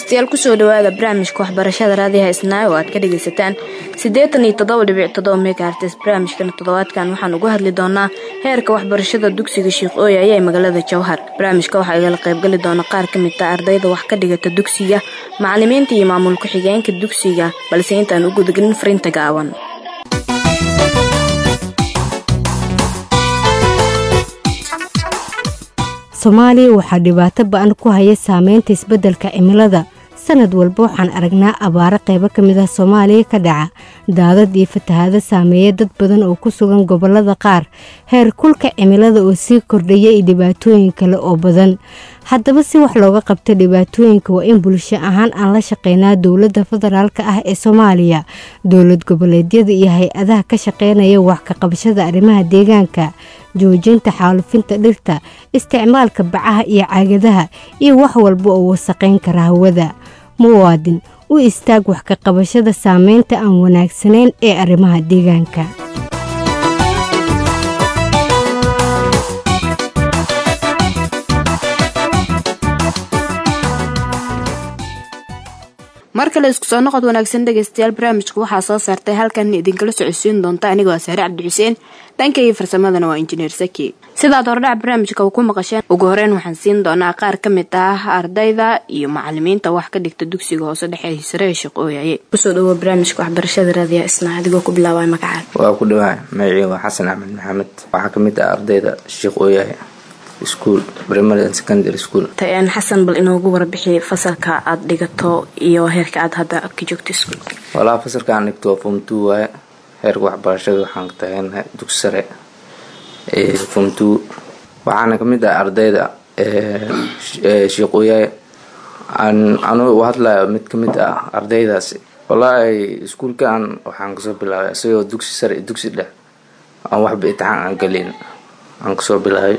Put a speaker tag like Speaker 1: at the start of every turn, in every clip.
Speaker 1: dhegeystayaal kusoo dhawaada barnaamijka waxbarashada raadiyaha isnaayo oo aad ka dhegaysataan siddeetan iyo toddoba dhibic toddoba megahartes barnaamijkan toddobaadkan waxaan uga hadli doonaa heerka waxbarashada dugsiga sheekh ooyaya ee magaalada jowhar barnaamijka waxaa igala qaybgali doona qaar ka mid ah ardayda wax ka dhigata dugsiga macalimiinta iyo maamul ku-xigeenka dugsiga balse intaan u gudagelin fariinta gaawan
Speaker 2: soomaaliya waxaa dhibaato ba-an ku haya saameynta isbeddelka cimilada sanad walba waxaan aragnaa abaaro qaybo ka mid ah soomaaliya ka dhaca daadad iyo fatahaado saameeya dad badan oo ku sugan gobollada qaar heer kulka cimilada oo sii kordhaya iyo dhibaatooyin kale oo badan haddaba si wax looga qabta dhibaatooyinka waa in bulsho ahaan aan la shaqeynaa dowladda federaalk ah ee soomaaliya dowlad goboleedyada iyo hay-adaha ka shaqeynaya wax ka qabashada arrimaha deegaanka joojinta xaalufinta dhirta isticmaalka bacaha iyo caagadaha iyo wax walba oo wasaqayn kara hawada muwaadin u istaag wax ka qabashada saameynta aan wanaagsanayn ee arrimaha deegaanka
Speaker 1: mar kale isku soo noqod wanaagsan dhegeystayaal barnaamijka waxaa soo saartay halkan idinkala socodsiin doonta anigoo ah saare cabdi xuseen dhankaiyo farsamadana waa injineer saki sidaad hordhac barnaamijka ku maqasheen ugu horeyn waxaan siin doonaa qaar ka mid ah ardayda iyo macalimiinta wax ka dhigta dugsiga hoose dhexe sare ee shaqooyaye kusoo dhawo barnaamijka waxbarashada raadiya isna adigoo ku bilaabay magacaad
Speaker 3: waa ku dhawahay magacii waa xasan axmed maxamed waxaa kamid ah ardayda sheekh ooyahay school primary and secondary school
Speaker 1: xasan bal inoogu warbixi fasalka aada dhigato iyo heerka aada hadda ka joogto iskuolka
Speaker 3: walaa fasalka aan dhigto waa form two waaye heerka waxbarashada waxaan tagaynahay dugsi sare form two waxaana kamid ah ardayda sheekh ooyahay anuu u hadlayo mid kamid ah ardaydaasi walaahi iskuolkan waxaan kasoo bilaabay isagoo dugsi sare dugsi dhex aan waxba itixaan aan galin aan kasoo bilaabay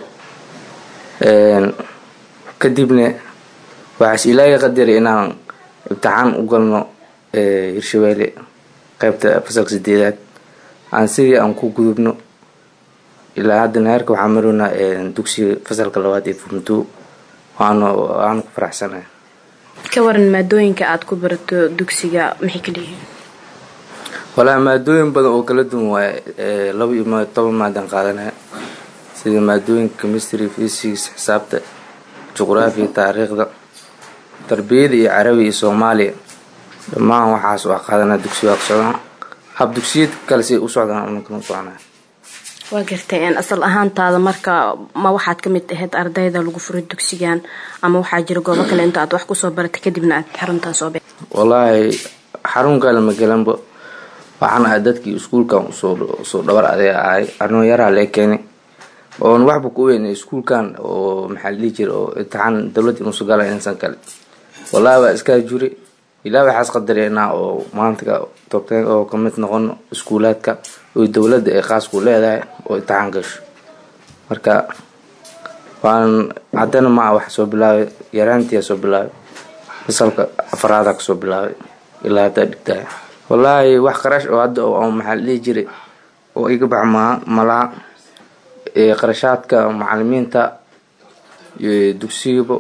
Speaker 3: kadibna waxaas ilaahay qadaray inaan ibtixaan u galno hirshabeelle qeybta fasalka sideedaad aan sidii aan ku gudubno ilaa haddana heerka waxaa marownaa dugsiga fasalka labaad ee furmtuu waana waana ku faraxsanay
Speaker 1: ka waran maadooyinka aada ku barato dugsiga maxay ka leeyihiin
Speaker 3: walaa maadooyin badan oo kala duwan waaye laba iyo toban maadan qaadanaya sida maadooyinka chemistry physics xisaabta juqraafiya taariikhda tarbiyada iyo carabi iyo soomaaliya dhammaan waxaas waa qaadanaa dugsiga waa ku socdaan hab dugsiyad kale si u socdaan unankana u soconaa
Speaker 1: waa gartay asal ahaantaada marka ma waxaad ka mid ahayd ardayda lagu furay dugsigan ama waxaa jira goobo kale inta aad wax kusoo baratay kadibna aad xaruntaa soo be
Speaker 3: wallaahi xarun kale ma gelanba waxaan ahay dadkii iskuulkan usoo dhabar adeeg ahay arnoo yaraa lee keenay oon waxba ku weyn iskuulkan oo maxaa la dhihi jira oo imtixaan dowladda inuusu gala insan kale wallaahi waa iskaa juri ilaa waxaas qadareenaa oo maanta tobteen oo kamid noqono iskuulaadka oo dowladda ay qaas ku leedahay oo imtixaan gasho marka waan haddana ma wax soo bilaabay yaraantiyaa soo bilaabay fasalka afaraada kasoo bilaabay ilaa haddaa dhigtahay wallaahi wax qarash oo hadda oo maxaa la dhihi jiray oo iga bax maa malaha qarashaadka macalimiinta dugsigaba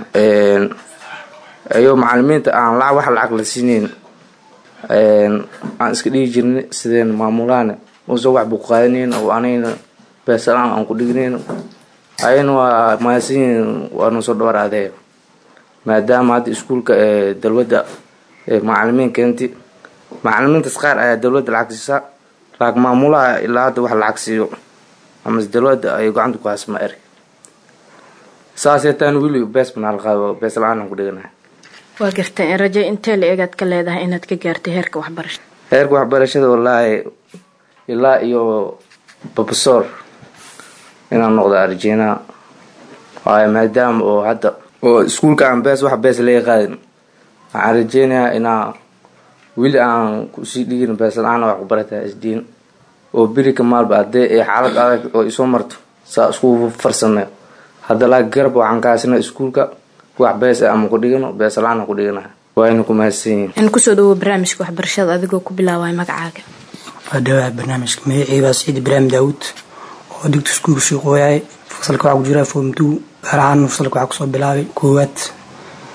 Speaker 3: ayoo macalimiinta aan la wax lacag la siinayn aan iska dhigi jirnay sideen maamulaane usa wax buu qaadanayn oo anayna beesalaan aan ku dhignayn ayana waa mahadsanyihin waanu soo dhabar adee maadaama hadda iskuulka dowladda macalimiin keenti macalimiintaas qaar ayaa dowladda lacag siisa laak maamulaha ilaa hadda wax lacag siiyo amase dowladda ay gacanta ku haas ma erg saaseetaan weli bees banaa la qaado bees la-aan aan ku dhiganahay
Speaker 1: waa gartay rajo intee la eegaad ka leedahay inaad ka gaartay heerka waxbarashada
Speaker 3: heerka waxbarashada wallaahi ilaa iyo babasoor inaan noqdo arjeenaa waayo maadaama oo hadda oo iskuulka aan bees wax bees laga qaadin waxaan rajeynayaa inaa weli aan kusii dhigin bees la-aan wax ku barataa isdiin oo berika maalba hadee ay xaalad adag oo isoo marto saa isku farsameyo hadda laa garab waxaan ka haysana iskuulka wax bees ama ku dhigano bees la-aan ku dhigana waayna ku mahadsan yihiin
Speaker 1: in kusoo dhawo barnaamijka waxbarashada adigoo ku bilaabay magacaaga
Speaker 4: waa dhawaa barnaamijka magacii waa saciid ibraahim daawud oo digta iskuulka shiiqooyahay fasalka waxaa ku jira form two gaar ahaan fasalka waxaa kusoo bilaabay koowaad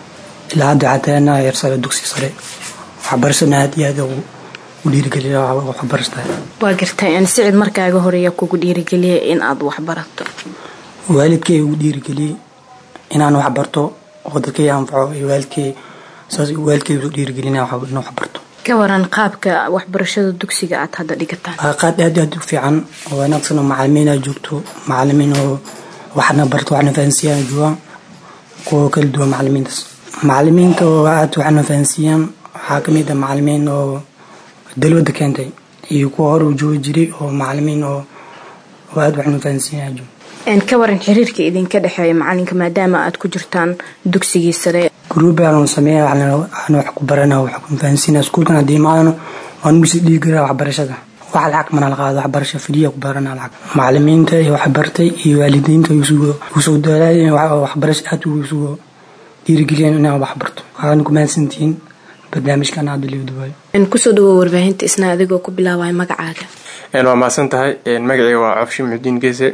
Speaker 4: ilaa hadda waxaa taaganaha heer sare dugsi sare waxbarashadana aad iyo aad ugu dhiirigeliya waxbarashada
Speaker 1: waa gartay sicid markaaga horeeya kugu dhiirigeliyay in aad waxbarato
Speaker 4: waalidkay ugu dhiirigeliyey inaan waxbarto oo dadkay anfaco iyo waalidkay saas waalidkay ugu dhiirigelina in waxbarto
Speaker 1: ka waran qaabka waxbarashada dugsiga aad hadda dhigataan
Speaker 4: waa qaad aad aad u fiican oo wanaagsan oo macalimiin aa joogto macalimiin oo waxna barto waxna fahansiiyaan joogaan kuwa kala duwan macalimiintaas macalimiinta oo aad waxna fahansiiyaan waxaa kamid ah macalimiin oo dalwada keentay iyo kuwa hore u joogi jiray oo macalimiin oo aad waxna fahansiiyaan jooga
Speaker 1: ka waran xiriirka idinka dhexeeya macalinka maadaama aad ku jirtaan dugsigii sare
Speaker 4: gruubi aanu sameeya aan wax ku barana wax ku fahansiina iskuulkan haddii imaadano waan usi dhiigara waxbarashada wax lacag mana la qaado waxbarasha fidhiya ku barana lacag macalimiinta iyo waxbartay iyo waalidiinta usoo daalaayen waxbarasha aad usugo dhiirigeliyeen inaan waxbarto waxaan ku mahadsantihiin barnaamijkan hadda liwduwaayo
Speaker 1: kusoo dhawow warbaahinta isna adigoo ku bilaabaya magacaaga
Speaker 5: waa mahadsan tahay magacayga waa cofshi muxudiin geese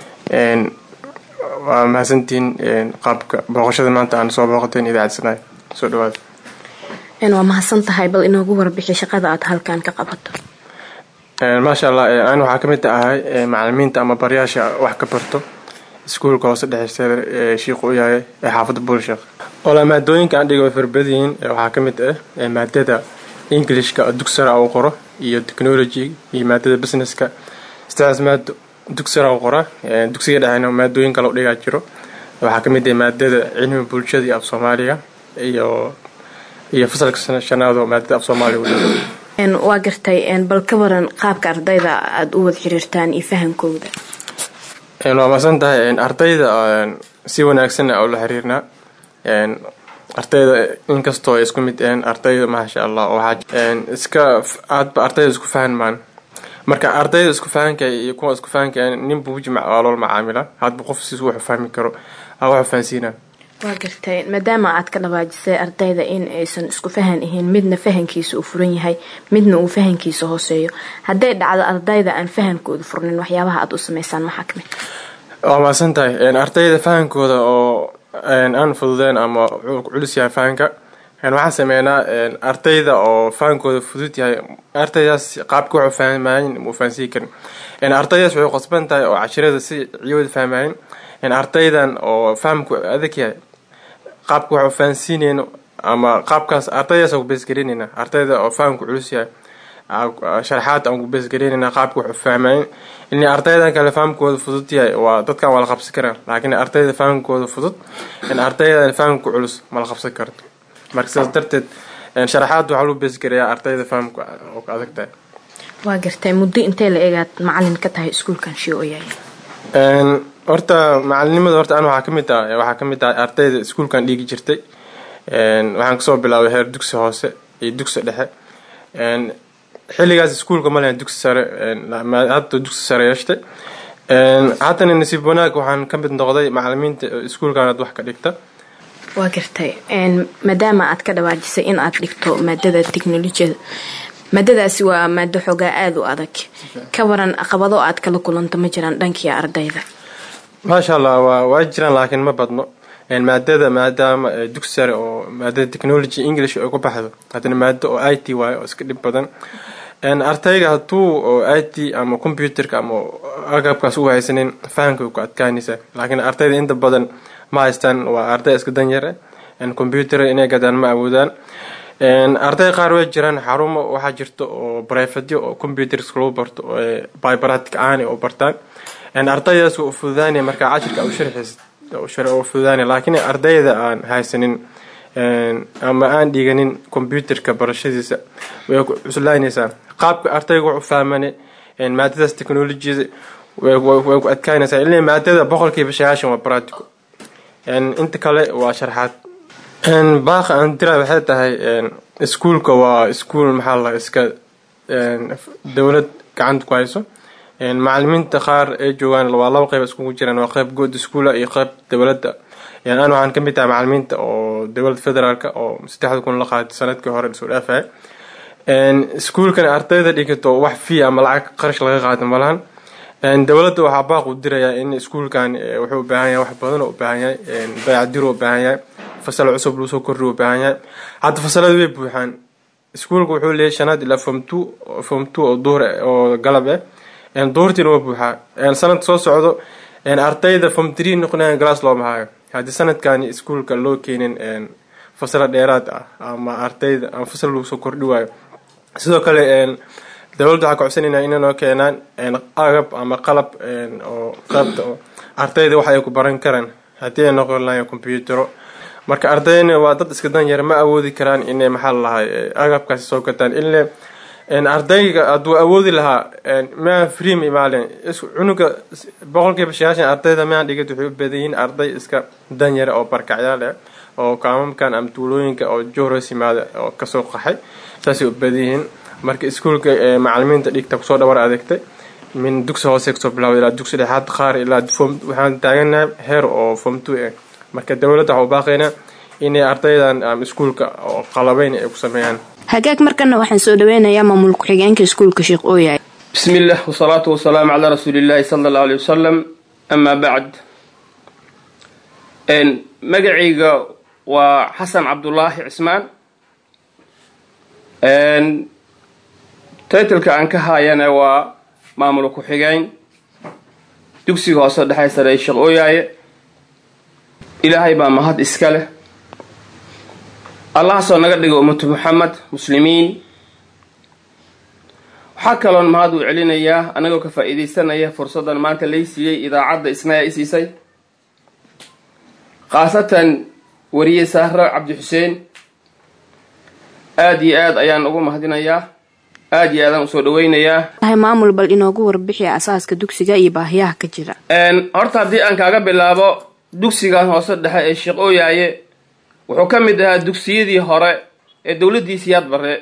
Speaker 5: waa mahadsantihiin qaabka booqashada maanta aan soo booqateen idaacadsanaay soo dhawaada
Speaker 1: waa mahadsan tahay bal inoogu warbixi shaqada aad halkan ka qabato
Speaker 5: maasha allah an waxaa ka mid ahay macalimiinta ama baryaasha wax ka barto iskuulka hoose dhexeysteeda ee shiiku u yahay ee xaafadda buulsheekh ola maadooyinka aan dhiga way farbadiyiin waxaa ka mid ah maadada englishka dugsara uu qoro iyo technology iyo maadada businesska sidaas maado dugsara u qora dugsiga dhexeyna maadooyin kale u dhigaa jiro waxaa ka mid ah maadada cilmiga bulshada iyo af soomaaliga iyo iyo fasalka shanaado maadada af soomaaliga u dhigo
Speaker 1: waa gartay bal ka waran qaabka ardayda aada u wada xiriirtaan iyo fahankooda
Speaker 5: waa masan tahay ardayda si wanaagsan oo la xiriirnaa ardayda inkastoo ay isku mid aheen ardayda maasha allah waxaa iska aadba ardayda isku fahanmaan marka ardayda isku fahanka iyo kuwa isku fahanka ninba wujmac waa loola macaamila hadba qof siis wuxuu fahmi karo waxu fahansiinaa
Speaker 1: waa gartay maadaama aad ka dhawaajisay ardayda in aysan isku fahan ahayn midna fahankiisa uu furan yahay midna uu fahankiisa hooseeyo hadday dhacdo ardayda aan fahankooda furnin waxyaabaha aad u sameysaan maxaa kamid
Speaker 5: waa maasan tahay ardayda fahankooda oo aan fududeen ama culus yahay fahanka waxaan sameynaa ardayda oo fahankooda fudud yahay ardaydaas qaabka waxu fahmaayin muu fahansiin karin ardaydaas waxay qosban tahay oo cashirada si ciyooda fahmaayin ardaydan oo fahamku adag yahay qaabka waxu fahansiineyno ama qaabkaas ardaydaas ku beesgareyneyna ardayda oo fahamku culus yahay sharaxaad aan ku beesgareyneyna qaabka waxu fahmaayin in ardaydan kale fahamkooda fudud yahay waa dadkan waa la qabsan karaa laakiin ardayda fahamkooda fudud in ardaydan fahamku culus ma la qabsan karto marka sidaas darteed sharaxaad waxaa lagu beesgareeyaa ardayda fahamku oo ka adag tahay
Speaker 1: waa gartay muddo intee la eegaad macalin ka tahay iskuulkan shio yahay
Speaker 5: horta macalinimada horta an waxaa kamid ah waxaa kamid ah ardayda iskuulkan dhiigi jirtay waxaan kasoo bilaabay heer dugsi hoose iyo dugsi dhexe xilligaas iskuulka ma lehen dugsi sare hadda dugsi sare yeeshtay haddana nasiib wanaag waxaan ka mid noqday macalimiinta iskuulkan aad wax ka dhigta
Speaker 1: waa gartay maadaama aad ka dhawaajisay in aad dhigto maadada technolojiyada maadadaasi waa maado xoogaa aada u adag ka waran caqabado aad kala kulanto ma jiraan dhankii ardayda
Speaker 5: maasha allah waa waa jiraan laakiin ma badno maadada maadaama dugsi sare oo maadada technology english ay ku baxdo haddana maado oo i t waayo oo iska dhib badan ardayga hadduu oo i t ama computerka ama agabkaas u haysanin fahamka ku adkaanaysa laakiin ardayda inta badan ma haystaan waa arday iska danyare computer inay gadaan ma awoodaan arday qaar way jiraan xarumo waxaa jirta oo brifadyo oo computers lagu barto bybaratic aani oo bartaan ardaydaas u fududaanaya markaa cashirka u sharxaysa u fududaanaya laakiin ardayda aan haysanin ama aan dhiganin computerka barashadiisa way cuslaanaysaa qaabka ardayga wuxu fahmane maadadaas technologiyada way ku adkaanaysaa ilaa maadada boqolkiiba sagaashan waa practical inta kale waa sharxaad baaqa aan dira waxay tahay iskuulka waa iskuul maxaa la iska dowlad gacanta ku hayso macalimiinta qaar ay joogaan waa laba qeyb iskugu jiraan waa qeyb good schoola iyo qeyb dowladda an waxaan ka mid tahay macalimiinta oo dowladda federaalk oo saddexda kun la qaatay sanadkii hore lasoo dhaafaya iskuulkan ardayda dhigato wax fii ama lacag qarash laga qaata malahan dowladda waxaa baaq u dirayaa in iskuulkan wuxuu u baahan yahay wax badan oo u baahan yahay dayacdir u baahan yahay fasal cusub lagu soo kordhi u baahan yahay hadda fasalada way buuxaan iskuulka wuxuu leeyahay shanaad ilaa form two form two oo duhur oo galab ah duhurtiina waa buuxaa sanadka soo socdo ardayda form three noqonayan glass looma hayo haddii sanadkani iskuulka loo keenin fasalo dheeraad ah ama ardayda ama fasal lagu soo kordhi waayo sidoo kale dowladda waxaa ka codsanayna inay noo keenaan agab ama qalab oo qaybta oo ardayda wax ay ku baran karaan haddii ay noqon lahayn computero marka ardayna waa dad iska dan yar ma awoodi karaan inay maxaa lahay agabkaasi soo gataan ile ardayga hadduu awoodi lahaa maa free ma imaaleen cunuga boqolkiiba sagaashan ardayda maa dhigad waxay u badan yihiin arday iska dan yara oo barkacyaal ah oo kaamamkan ama tuulooyinka oo johros yimaada oo kasoo qaxay saasay u badan yihiin marka iskuulka macalimiinta dhigta kusoo dhabar adeegtay min dugsi hoose kasoo bilaawda ilaa dugsi dhexaad qaar ilaa form waxaan taaganahay heer oo form two ah marka dowladda waxaa u baaqaynaa inay ardaydan ama iskuulka oo qalabeyn ay ku sameeyaan
Speaker 1: hagaag markana waxaan soo dhaweynayaa maamul ku-xigeenka iskuulka sheekh ooyahay
Speaker 6: bismi illah wasalaatu wasalaamu calaa rasuuli illaahi sala allahu aley wasalam amaa bacd magacayga waa xasan cabdulaahi cismaan titleka aan ka haayana waa maamul ku-xigeen dugsiga hoose dhexe sare ee sheekh ooyaaye ilaahay baa mahad iska leh allahaasoo naga dhiga ummatu muxamed muslimiin waxaa kaloon mahad uu celinayaa anagoo ka faa-iideysanaya fursaddan maanta lay siiyey idaacadda isnaya i siisay khaasatan wariye sahro cabdi xuseen aada iyo aad ayaan ugu mahadinayaa aada iyo aadaan usoo dhaweynayaa
Speaker 1: maamul bal inoogu warbixi asaaska dugsiga iyo baahiyaha ka jira
Speaker 6: horta haddii aan kaaga bilaabo dugsigan hoose dhexe ee sheekh ooyaaye wuxuu ka mid ahaa dugsiyadii hore ee dowladdii siyaad barre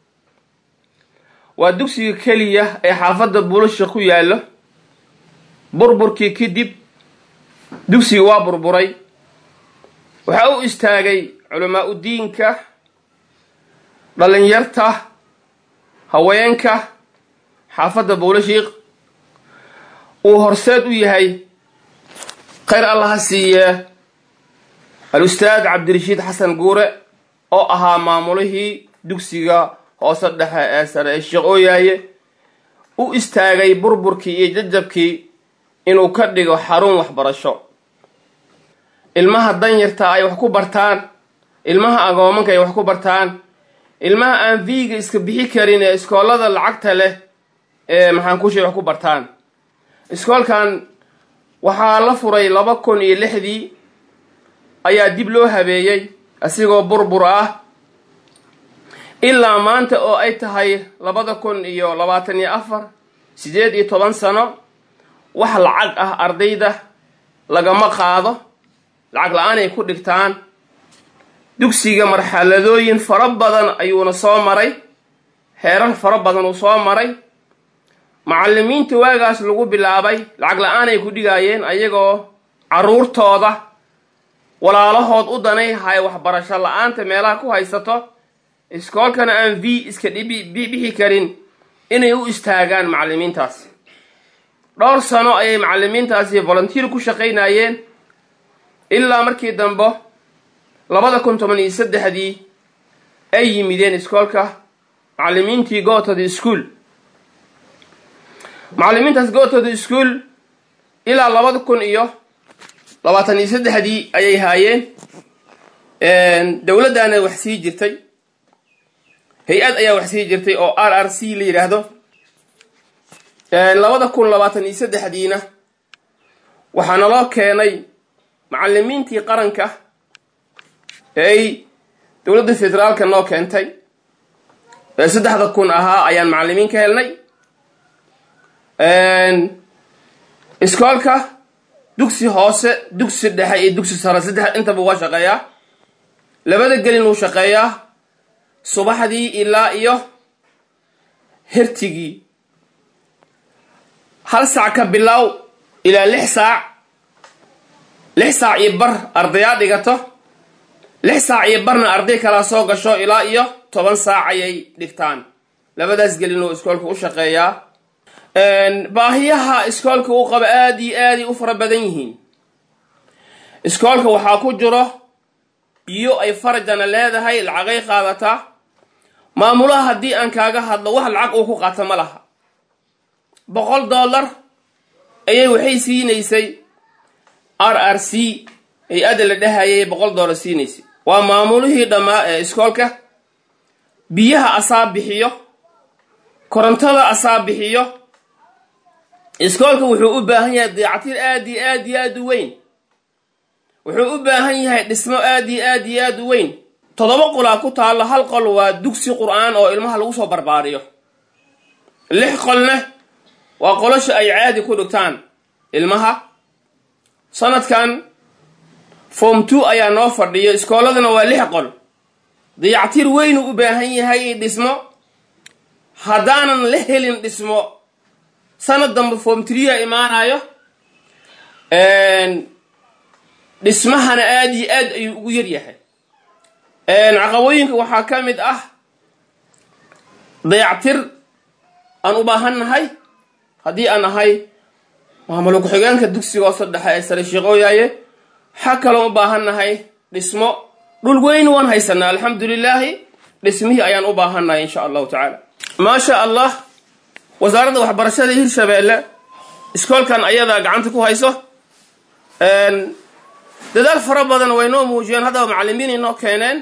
Speaker 6: waa dugsiga keliya ee xaafadda buulasha ku yaallo burburkii kadib dugsiga waa burburay waxaa u istaagay culamaa u diinka dhalinyarta haweenka xaafadda buulashiiq uu horseed u yahay khayr allaha siiye al-ustaad cabdirashiid xasan guure oo ahaa maamulihii dugsiga hoose dhexe ee sare ee sheekh ooyaaye u istaagay burburkii iyo jajabkii inuu ka dhigo xarun waxbarasho ilmaha danyarta ay wax ku bartaan ilmaha agoomanka ay wax ku bartaan ilmaha aan viiga iska bixi karin ee iskoolada lacagta leh ee maxaan kushay wax ku bartaan iskoolkan waxaa la furay laba kun iyo lixdii ayaa dib loo habeeyey asigoo burbur ah ilaa maanta oo ay tahay labada kun iyo labaatan iyo afar siddeed iyo toban sano wax lacag ah ardayda lagama qaado lacag la-aan ay ku dhigtaan dugsiga marxaladooyin fara badan ayuuna soo maray heerar fara badan uu soo maray macallimiinta waagaas lagu bilaabay lacag la-aan ay ku dhigaayeen ayagoo carruurtooda walaalahood u danay hay waxbarasho la-aanta meelaha ku haysato iskoolkana aan v iska bixi karin inay u istaagaan macallimiintaasi dhowr sano ayay macallimiintaasi volunteer ku shaqaynayeen ilaa markii dambe labada kun toban iyo saddexdii ay yimideen iskoolka macallimiintii gootod school macallimiintaas gootod school ilaa labada kun iyo labaatan iyo saddexdii ayay haayeen dowladdaana wax sii jirtay hay-ad ayaa wax sii jirtay oo r r c la yidhaahdo labada kun labaatan iyo saddexdiina waxaa naloo keenay macallimiintii qaranka ee ay dowladda federaalka noo keentay ee saddexda kun ahaa ayaan macallimiin ka helnay iskoolka dugsi hoose dugsi dhexe iyo dugsi sare saddex intaba waa shaqeeyaa labada gelin uu shaqeeyaa subaxdii ilaa iyo hirtigii hal saac ka bilow ilaa lix saac lix saac iyo bar ardayaa dhigato lix saac iyo barna arday kalaa soo gasho ilaa iyo toban saac ayay dhigtaan labadaas gelin uu iskoolka u shaqeeyaa baahiyaha iskoolka uu qabo aada iyo aaday u fara badan yihiin iskoolka waxaa ku jiro iyo ay farajana leedahay lacagay qaadataa maamulaha haddii aan kaaga hadlo wax lacag uu ku qaata ma laha boqol dollar ayay waxay siinaysay r r c ay ada la dhahayay boqol dollar siinaysay waa maamulihii dhammaa ee iskoolka biyaha asaa bixiyo korontada asaa bixiyo iskoolka wuxuu u baahan yahay dayactir aad iyo aad iyo aad u weyn wuxuu u baahan yahay dhismo aad iyo aad iyo aad u weyn toddoba qolaa ku taallo hal qol waa dugsi qur-aan oo ilmaha lagu soo barbaariyo lix qolna waa qolosha ay caadi ku dhigtaan ilmaha sanadkan form two ayaa noo fadhiyo iskooladana waa lix qol dayactir weynuu u baahan yahay i dhismo haddaanan la helin dhismo sanad dambe form trea imaanayo dhismahana aada iyo aad ayuu ugu yaryahay caqabooyinka waxaa ka mid ah dayactir aan u baahannahay haddii aan ahay maamul ku-xigeenka dugsiga hoose dhexe ee sare sheeqooyaaye waxaa kaloo u baahannahay dhismo dhul weyn waan haysanaa alxamdulilaahi dhismihii ayaan u baahannahay insha allahu tacaala maasha allah wasaaradda waxbarashada hirshabeelle iskoolkan ayadaa gacanta ku hayso dadaal fara badan way noo muujiyeen haddaba macalimiin inoo keeneen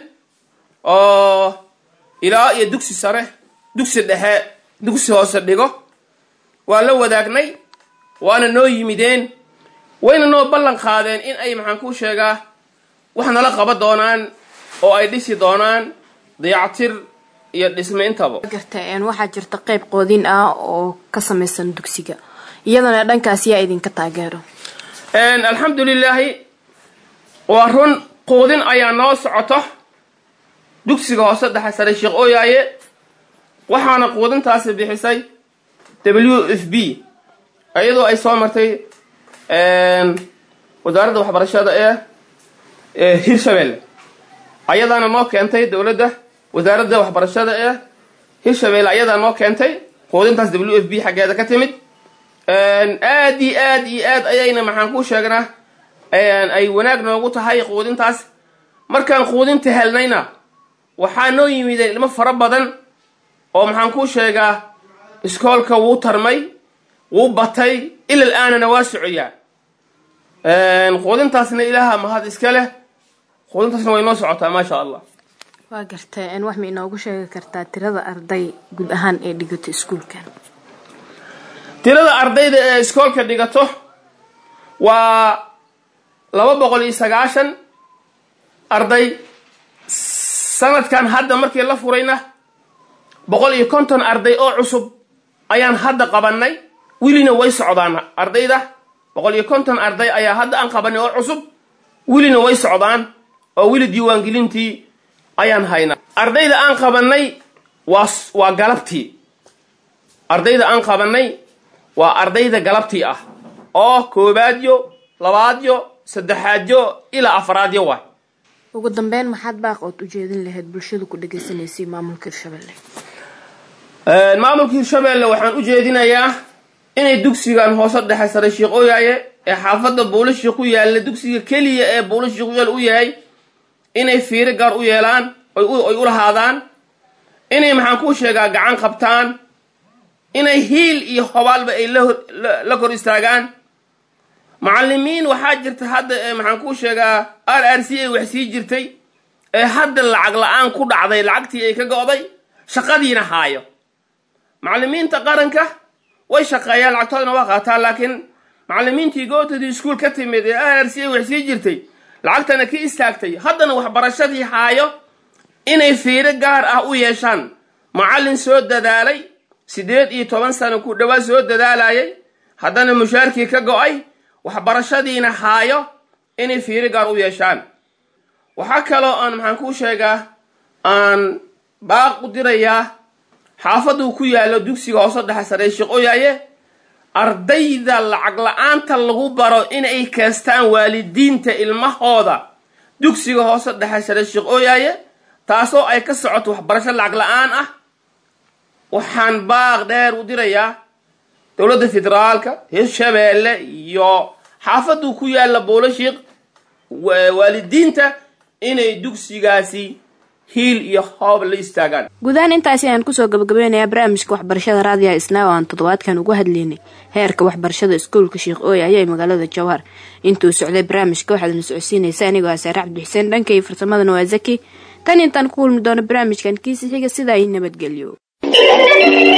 Speaker 6: oo ilaa iyo dugsi sare dugsi dhexe dugsi hoose dhigo waa la wadaagnay waana noo yimideen wayna noo ballan qaadeen in ay maxaan kuu sheegaa wax nala qaba doonaan oo ay dhisi doonaan dayactir iyo dhisme intaba
Speaker 1: garta waxaa jirta qeyb qoodin ah oo ka samaysan dugsiga iyadana dhankaas yaa idinka taageero
Speaker 6: alxamdulilaahi waa run quudin ayaa noo socoto dugsiga hoose dhexe sare sheekh ooyaaye waxaana quudintaasi bixisay w f b iyadoo ay soo martay wasaaradda waxbarashada ee hirshabelle ayadaana noo keentay dowladda wasaaradda waxbarashada ee hirshabelle ayadaa noo keentay quudintaas w f b xaggeeda ka timid aad iyo aad iyo aad ayayna maxaan kuu sheegnaa ay wanaag noogu tahay quudintaas markaan quudinta helnayna waxaa noo yimideen ilmo fara badan oo maxaan kuu sheegaa iskoolka wuu tarmay wuu batay ilal aanana waa socoyaa quudintaasna ilaaha mahad iska leh quudintaasna way noo socotaa maasha allah
Speaker 1: waa garta wax ma inoogu sheegi kartaa tirada arday guud ahaan ee dhigato iskuulkan
Speaker 6: tirada ardayda ee iskoolka dhigato waa laba boqol iyo sagaashan arday sanadkan hadda markii la furayna boqol iyo konton arday oo cusub ayaan hadda qabanay welina way socdaan ardayda boqol iyo konton arday ayaa hadda aan qabanay oo cusub welina way socdaan oo weli diiwaangelintii ayaan haynaa ardayda aan qabanay waa waa galabtii ardayda aan qabanay waa ardayda galabtii ah oo koobaadyo labaadyo saddexaadyo ilaa afaraadyo waay
Speaker 1: ugu dambeyn maxaad baaq ood ujeedin lahayd bulshada ku dhegaysanaysay maamulka hirshabelle
Speaker 6: maamulka hirshabelle waxaan u jeedinayaa inay dugsigan hoose dhexe sare sheekh ooyaaye ee xaafadda buulashiik ku yaalla dugsiga keliya ee buulashiik ku yaal u yahay inay fiiro gaar u yeelaan ay u lahaadaan inay maxaan kuu sheegaa gacan qabtaan inay hiil iyo hobaalba ay la kor istaagaan macalimiin waxaa jirta hadda ee maxaan kuu sheegaa r r c ay wax sii jirtay ee hadda lacag la-aan ku dhacday lacagtii ay ka go'day shaqadiina haayo macalimiinta qaranka way shaqeeyaan lacagtoodana waa qaataan laakiin macalimiintii gootadii iskuol ka timid ee r r c ay wax sii jirtay lacagtana ka istaagtay haddana waxbarashadii haayo inay fiiro gaar ah u yeeshaan macallin soo dadaalay siddeed iyo toban sano ku dhawaad soo dadaalayay haddana mushaarkii ka go'ay waxbarashadiina haayo inay fiiro gaar u yeeshaan waxaa kaloo aan maxaan kuu sheegaa aan baaq u dirayaa xaafaduu ku yaallo dugsiga hoose dhexe saree sheekh oyaaye ardayda lacag la-aanta lagu baro inay keestaan waalidiinta ilmahooda dugsiga hoose dhexe sare sheekh ooyaaye taasoo ay ka socoto waxbarasho lacag la-aan ah waxaan baaq dheer u dirayaa dowladda federaalka hirshabeelle iyo xaafaduu ku yaalla boolashiiq waalidiinta inay dugsigaasi hiil iyo hoob la istaagaan
Speaker 1: guudahaan intaasi ayaan kusoo gabagabeynayaa barnaamijka waxbarashada raadiyaha isnaa oo aan toddobaadkan ugu hadlaynay heerka waxbarashada iskuulka sheekh ooy ayaa magaalada jowhar intuu socday barnaamijka waxaadna socodsiinaysa anigoo asaare cabdixuseen dhankay farsamadana waa zaki tan intaan ku kulmi doono barnaamijkan kiisi xiga sidaa i nabadgelyo